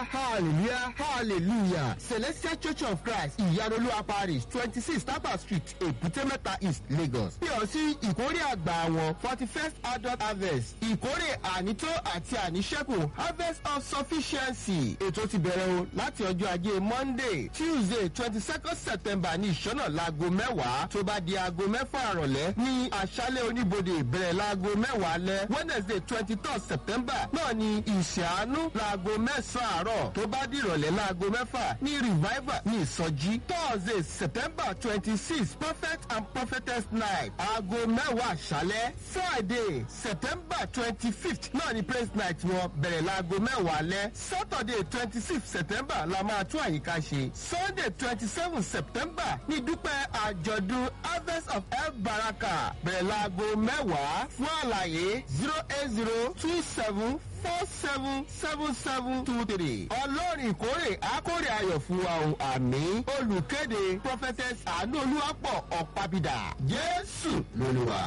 hallelujah hallelujah celestial church of christ ìyanolúwa parish twenty six tapa street èbúté mẹ́ta east lagos. bí ọ sí ìkórè àgbà àwọn forty first adult harvest ìkórè ànító àti àníṣẹ́kù harvest of sufficiency ètò ti bẹ̀rẹ̀ o láti ọjọ́ ajé monday tuesday twenty second september ní ìṣọ́nà laago mẹ́wàá tó bá di aago mẹ́fà àrọ̀lẹ́ ní àṣálẹ̀ oníbodè bẹ̀rẹ̀ laago mẹ́wàá lẹ́ wednesday twenty third september náà ní ìṣàánú laago mẹ́sàn-án àárọ̀ tó bá di ìrọ̀lẹ́ laago mẹ́fà ní revival ní ìsọjí thursday september twenty six prophet and prophetess night aago mẹ́wàá àṣálẹ́ friday september twenty fifth náà ní praise night wọn bẹ̀rẹ̀ laago mẹ́wàá lẹ́ saturday twenty six september la máa tún àyíká ṣe sunday twenty seven september ní dúpẹ́ àjọ̀dún harvest of el baraka bẹ̀rẹ̀ laago mẹ́wàá fún àlàyé zero eight zero two seven four seven seven seven two three. ọlọ́run ìkórè akórè ayọ̀ fún wa o àmì olùkéde prophetess àánú olúwapọ̀ ọ̀pábídà jésù lolúwa.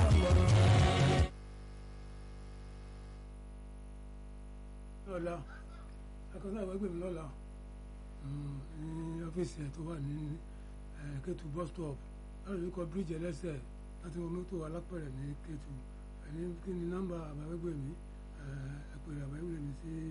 lọ́la akọ́sọ́ àwọn ẹgbẹ́ mi lọ́la ní ọ́fíìsì ẹ̀ tó wà ní Kétu bus stop láti rí kọ bíríìjì ẹlẹ́sẹ̀ láti wọ mọ́tò alápẹ̀rẹ̀ ní Kétu ẹni kí ni nọ́mbà àbáwẹ́gbẹ́ mi ẹ̀pẹ̀rẹ̀ àbáwẹ́gbẹ́ mi sí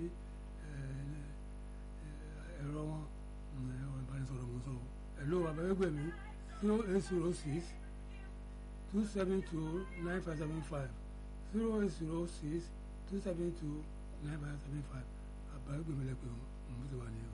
ẹ̀rọ wọn ẹ̀rọ ìbánisọ̀rọ̀ mọ̀ sọ̀rọ̀ ẹ̀ló àbáwẹ́gbẹ́ mi zero eight zero six two seven two nine five seven five zero eight zero six two seven two nine five seven five àbáwẹ́gbẹ́ mi lẹ́pẹ̀ ọ̀hún mo ti wà ní